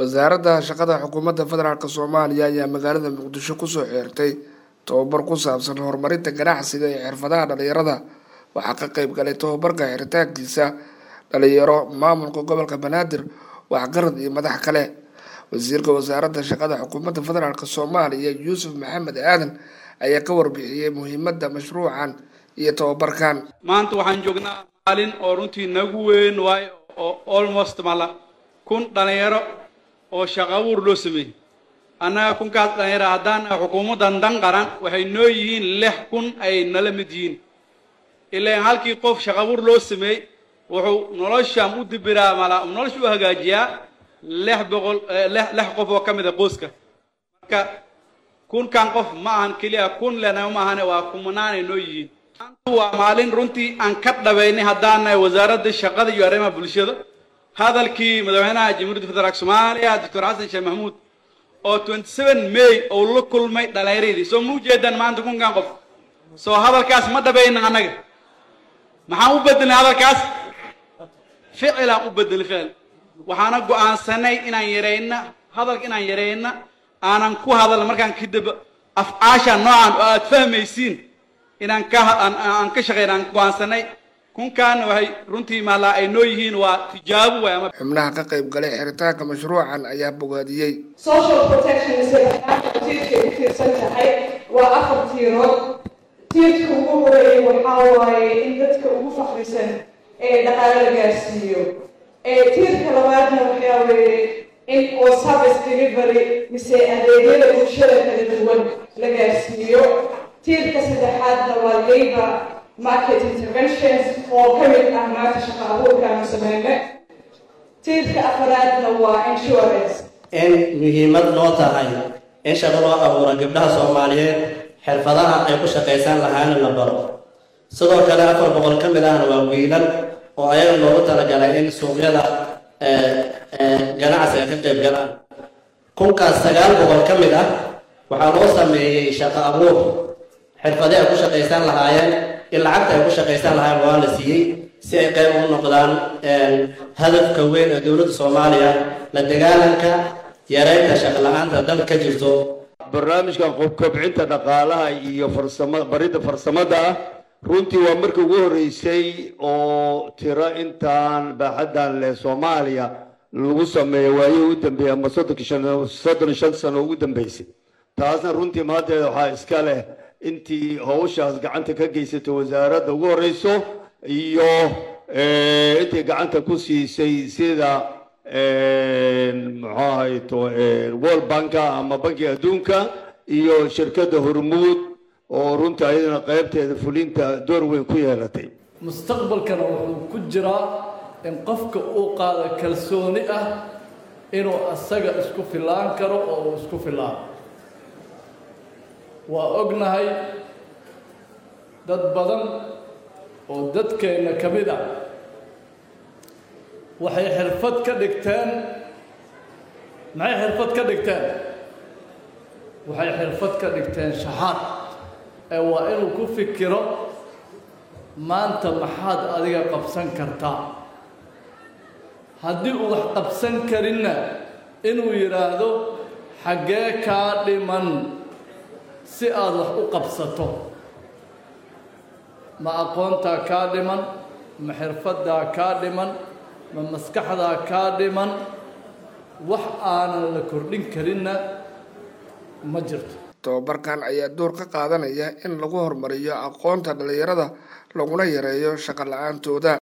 wasaaradda shaqada xukuumadda federaalk soomaaliya ayaa magaalada muqdisho kusoo xeertay tobabar ku saabsan horumarinta ganacsiga iyo xirfadaha dhalinyarada waxaa ka qeyb galay tobabarka xiritaankiisa dhalinyaro maamulka gobolka banaadir waxgarad iyo madax kale wasiirka wasaaradda shaqada xukuumadda federaalk soomaaliya yuusuf maxamed aadan ayaa ka warbixiyey muhiimadda mashruucan iyo tobabarkan maanta waxaan joognaa maalin oo runtii nagu weyn waayo oo almost mala kun dhalinyaro oo shaqo abuur loo sameeyey annaga kunkaas dhalinyaro haddaan xukuumaddan dan qaran waxay noo yihiin lix kun ay nala mid yihiin ilaan halkii qof shaqo abuur loo sameeyey wuxuu noloshan u dibiraa mala nolosha u hagaajiyaa lix boqol lix qof oo ka mid a qoyska marka kunkan qof ma ahan keliya kun lena ma ahane waa kumanaanay noo yihiin waa maalin runtii aan ka dhabaynay haddaan nahay wasaaradda shaqada iyo arrimaha bulshada hadalkii madaxweynaha jamhuuriyadda federaalk soomaaliya doctor xasan sheekh maxamuud oo twenty seven may uu la kulmay dhalinyaradii soo ma ujeedaan maanta kunkan qof soo hadalkaas ma dhabayna annaga maxaan u bedelnay hadalkaas ficilaan u bedelnay ficil waxaana go-aansanay inaan yarayna hadalka inaan yarayna aanan ku hadalna markaan kadib afcaasha noocan oo aad fahmaysiin inaan ka aan ka shaqeyna aan go-aansanay kunkaana waxay runtii maalaa ay noo yihiin waa tijaabo waay ama xubnaha ka qayb galay xiritaanka mashruucan ayaa bogaadiyey social protection tiirka u tiirsan tahay waa afar tiirood tiirka ugu horeeyay waxaa waaye in dadka ugu fakrisan ee dhaqaale la gaarsiiyo tiirka labaadna waxaa weeye in oo service delivery mise adeegyada bulshada kala duwan la gaarsiiyo tiirka saddexaadna waa labor market interventions oo ka mid ah maanta shaqa abuurkaanu sameyne tiirka afaraadna waa insurance in muhiimad noo tahay in shaqo loo abuuro gabdhaha soomaaliyeed xirfadaha ay ku shaqaysan lahaana la baro sidoo kale afar boqol ka mid ahna waa wiilal oo ayaga loogu talagalay in suuqyada ganacsiga ka qayb galaan kunkaas sagaal boqol ka mid ah waxaa loo sameeyey shaqo abuur xirfadii ay ku shaqaysan lahaayeen in lacagta ay ku shaqaysan lahaayeen waa la siiyey si ay qayb ugu noqdaan hadafka weyn ee dowladda soomaaliya la dagaalanka yareynta shaqla-aanta dalka ka jirto barnaamijkan kobcinta dhaqaalaha iyo farsama baridda farsamada ah runtii waa markii ugu horreysay oo tiro intaan baaxaddan leh soomaaliya lagu sameeyo waayihii u dambeeyey ama soddonki shan soddon shan sano ugu dambeysay taasna runtii maanteeda waxaa iska leh intii hawshaas gacanta ka geysatay wasaaradda ugu horreyso iyo intii gacanta ku siisay sida muxuu ahayto world banka ama bankiga adduunka iyo shirkadda hormuud oo runtii ayadana qaybteeda fulinta door weyn ku yeelatay mustaqbalkana wuxuu ku jiraa in qofka uu qaado kalsooni ah inuu asaga isku fillaan karo oo uu isku fillaan waa ognahay dad badan oo dadkeenna ka mid ah waxay xirfad ka dhigteen maxay xirfad ka dhigteen waxay xirfad ka dhigteen shaxaad ee waa inuu ku fikiro maanta maxaad adiga qabsan kartaa haddii uu wax qabsan karinna inuu yidhaahdo xaggee kaa dhiman si aada wax u qabsato ma aqoontaa kaa dhiman ma xirfaddaa kaa dhiman ma maskaxdaa kaa dhiman wax aanan la kordhin karinna ma jirto tobabarkan ayaa door ka qaadanaya in lagu horumariyo aqoonta dhalinyarada laguna yareeyo shaqo la-aantooda